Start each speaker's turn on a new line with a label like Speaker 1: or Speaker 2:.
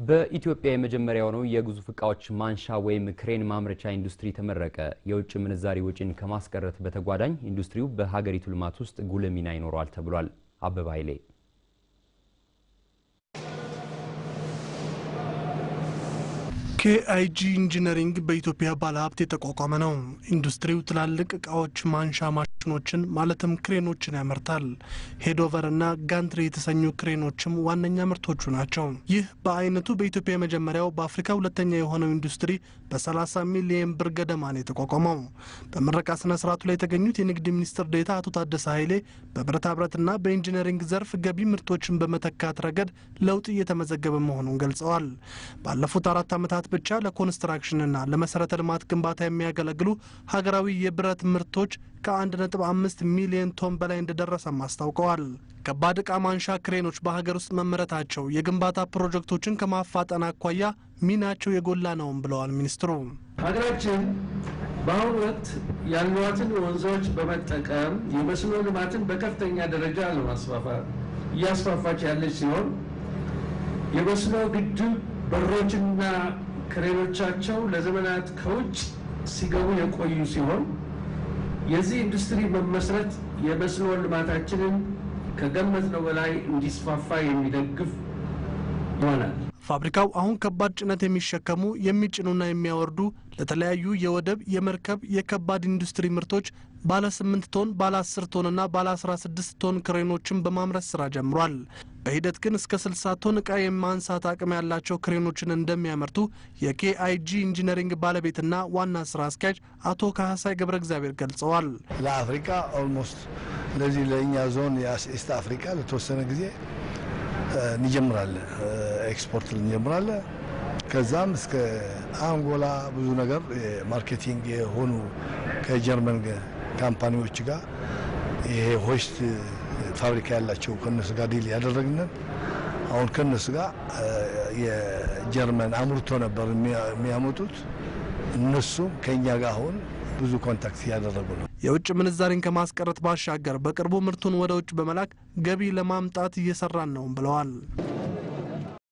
Speaker 1: በኢትዮጵያ የመጀመሪያ የሆነው የግዙፍ እቃዎች ማንሻ ወይም ክሬን ማምረቻ ኢንዱስትሪ ተመረቀ። የውጭ ምንዛሪ ወጪን ከማስቀረት በተጓዳኝ ኢንዱስትሪው በሀገሪቱ ልማት ውስጥ ጉልህ ሚና ይኖረዋል ተብሏል። አበባ ኃይሌ
Speaker 2: ኬአይጂ ኢንጂነሪንግ በኢትዮጵያ ባለሀብት የተቋቋመ ነው። ኢንዱስትሪው ትላልቅ እቃዎች ማንሻ ማሽኖችን ማለትም ክሬኖችን ያመርታል። ሄዶቨር እና ጋንትሪ የተሰኙ ክሬኖችም ዋነኛ ምርቶቹ ናቸው። ይህ በአይነቱ በኢትዮጵያ የመጀመሪያው በአፍሪካ ሁለተኛ የሆነው ኢንዱስትሪ በ30 ሚሊየን ብር ገደማ ነው የተቋቋመው። በምረቃ ስነ ስርዓቱ ላይ የተገኙት የንግድ ሚኒስትር ዴኤታ አቶ ታደሰ ኃይሌ በብረታ ብረትና በኢንጂነሪንግ ዘርፍ ገቢ ምርቶችን በመተካት ረገድ ለውጥ እየተመዘገበ መሆኑን ገልጸዋል። ባለፉት አራት ዓመታት ብቻ ለኮንስትራክሽንና ለመሰረተ ልማት ግንባታ የሚያገለግሉ ሀገራዊ የብረት ምርቶች ከ1.5 ሚሊዮን ቶን በላይ እንደደረሰም አስታውቀዋል። ከባድ ዕቃ ማንሻ ክሬኖች በሀገር ውስጥ መመረታቸው የግንባታ ፕሮጀክቶችን ከማፋጠን አኳያ ሚናቸው የጎላ ነውም ብለዋል ሚኒስትሩ።
Speaker 3: ሀገራችን በአሁኑ ወቅት ያሏትን ወንዞች በመጠቀም የመስኖ ልማትን በከፍተኛ ደረጃ ለማስፋፋት እያስፋፋች ያለች ሲሆን የመስኖ ግድብ በሮችና ክሬኖቻቸው ለዘመናት ከውጭ ሲገቡ የቆዩ ሲሆን የዚህ ኢንዱስትሪ መመስረት የመስኖ ልማታችንን ከገመትነው በላይ እንዲስፋፋ የሚደግፍ ይሆናል።
Speaker 2: ፋብሪካው አሁን ከባድ ጭነት የሚሸከሙ የሚጭኑና የሚያወርዱ ለተለያዩ የወደብ፣ የመርከብ፣ የከባድ ኢንዱስትሪ ምርቶች ባለ 8 ቶን፣ ባለ 10 ቶንና ባለ 16 ቶን ክሬኖችን በማምረት ስራ ጀምሯል። በሂደት ግን እስከ 60 ቶን ዕቃ የማንሳት አቅም ያላቸው ክሬኖችን እንደሚያመርቱ የኬአይጂ ኢንጂነሪንግ ባለቤትና ዋና ስራ አስኪያጅ አቶ ካህሳይ ገብረ እግዚአብሔር ገልጸዋል።
Speaker 4: ለአፍሪካ ኦልሞስት ለዚህ ለእኛ ዞን የኢስት አፍሪካ ለተወሰነ ጊዜ እንጀምራለን፣ ኤክስፖርት እንጀምራለን። ከዛም እስከ አንጎላ ብዙ ነገር ማርኬቲንግ የሆኑ ከጀርመን ካምፓኒዎች ጋር ይሄ ሆስት ፋብሪካ ያላቸው ከነሱ ጋር ዲል ያደረግንን አሁን ከነሱ ጋር የጀርመን አምርቶ ነበር የሚያመጡት እነሱም ከእኛ ጋር አሁን ብዙ ኮንታክት እያደረጉ ነው።
Speaker 2: የውጭ ምንዛሪን ከማስቀረት ባሻገር በቅርቡ ምርቱን ወደ ውጭ በመላክ ገቢ ለማምጣት እየሰራን ነውም ብለዋል።